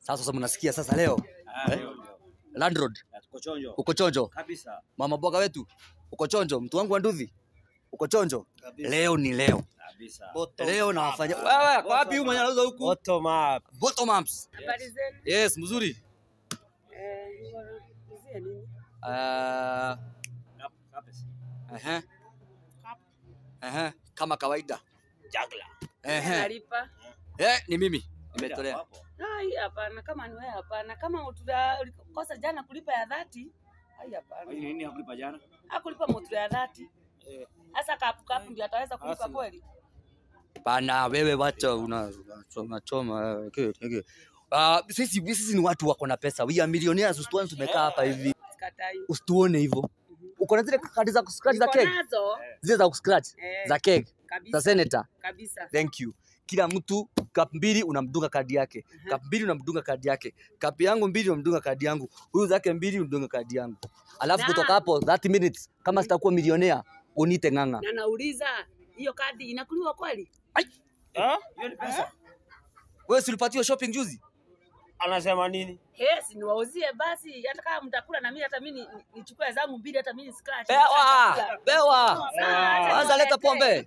Sasa sasa mnasikia sasa leo Ah, Eh? leo, leo. landlord Tuko chonjo. uko chonjo, Kabisa. mama boga wetu uko chonjo, mtu wangu wa nduthi uko chonjo. Leo ni leo, Kabisa. leo nawafanya wewe. Kwa wapi huyu mwenye anauza huku? Bottom up. Bottom ups. Habari zenu? Yes, mzuri. Eh, wanaulizia nini? Ah, Kap- kapes. ehe. Ehe, kama kawaida. Juggler. Ehe. Nalipa? Eh, ni mimi nimetolea. Hapo. Ai, hapana. Kama ni wewe hapana. Kama utuda- ulikosa jana kulipa ya dhati, ai Kwa hapana. hiyo nini hakulipa jana? Hakulipa motura ya dhati. Eh. Sasa kapu kapu ndio ataweza kulipa Asi. kweli? Pana wewe wacha una unachoma choma. Okay, okay. Ah, sisi sisi ni watu wako na pesa. We are millionaires, usituone tumekaa hapa hivi. Sikatai. Usituone hivyo. Uko na zile kadi za kuscratch za Niko keg? nazo Zile za kuscratch Eh. za keg za kabisa. senator. Kabisa. Thank you. Kila mtu cup mbili unamdunga kadi yake. Aha. Cup mbili unamdunga kadi yake. Cup yangu mbili unamdunga kadi yangu. Huyu zake mbili unamdunga kadi yangu. Alafu Na- kutoka hapo 30 minutes kama sitakuwa milionea unite ng'ang'a. Na nauliza hiyo kadi inakuliwa kweli? Ah? Hiyo ni pesa. Wewe si ulipatiwa shopping juzi? Anasema nini? Yes, niwauzie basi hata kama mtakula na mimi hata mimi ni- ni- nichukue zangu mbili hata mimi scratch. Bewa! Bewa! Sawa, Kwanza leta pombe.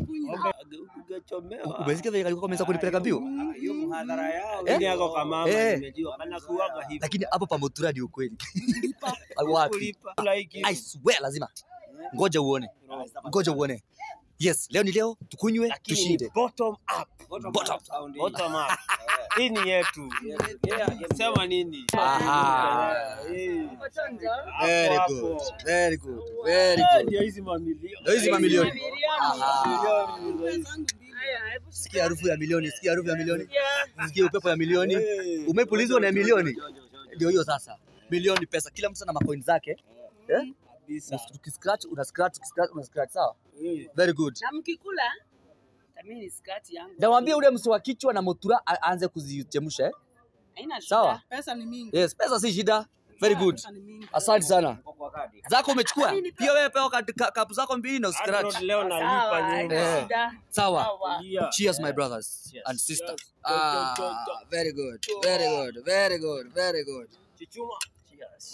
Ungechomewa. Umesikia vile alikuwa ameanza kunipeleka mbio? Ah, Hiyo mhadhara yao. Eh? Nini yako kama mama Eh. nimejua. Kana kuwaga hivi. Lakini hapo pa Mutura ni ukweli. Wapi? Kulipa. Like I swear lazima. Ngoja uone. Ngoja uone. Yes, leo ni leo tukunywe Lakini ni tushinde. bottom up. Bottom. Bottom up. Hii ni yetu. Sema nini? Aha. Eh. Uko chonjo? Very Hapo, good. hapo. Very good. Very Eh, good. Ndio hizi mamilioni. Ndio hizi mamilioni. Mamilioni. Aha. Milioni. Haya, hebu Sikia harufu ya milioni, sikia harufu ya milioni. Yeah. Sikia upepo ya milioni. Eh. Umepulizwa na milioni. Ndio hiyo sasa. Milioni pesa. Kila mtu ana macoin zake. Eh? Kabisa. Ukiscratch una scratch, ukiscratch una scratch sawa? Eh. Very good. Na mkikula hata mimi ni skati yangu. Nawambia ule msi wa kichwa na Mutura a- aanze kuzichemsha eh? Haina shida. Sawa? Pesa ni mingi. Yes, pesa si shida. Very good. Pesa ni mingi. Asante sana. Zako umechukua? Mimi nipe- Pia wewe pewa kad- ka- kapu zako mbili na Hata uscratch. leo nalipa Sawa, nyumba. haina Eh. shida. Sawa. Sawa. Yeah. Cheers my brothers Yes. and sisters. Yes. Ah, Go, go, go, go. very good. Very good. Very good. Very good. Chichuma. Cheers.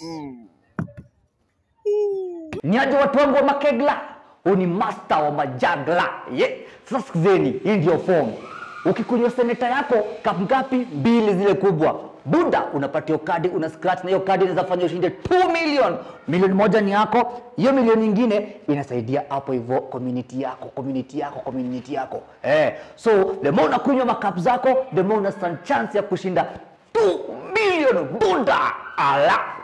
ni aje watu wangu wa makegla huu ni master wa majagla ye sasa sikizeni hii ndio form ukikunywa seneta yako kap ngapi mbili zile kubwa buda unapatia kadi una scratch na hiyo kadi inaweza fanya ushinde 2 million milioni moja ni yako hiyo milioni nyingine inasaidia hapo hivyo community yako community yako community yako eh so the more unakunywa makap zako the more una stand chance ya kushinda 2 million buda ala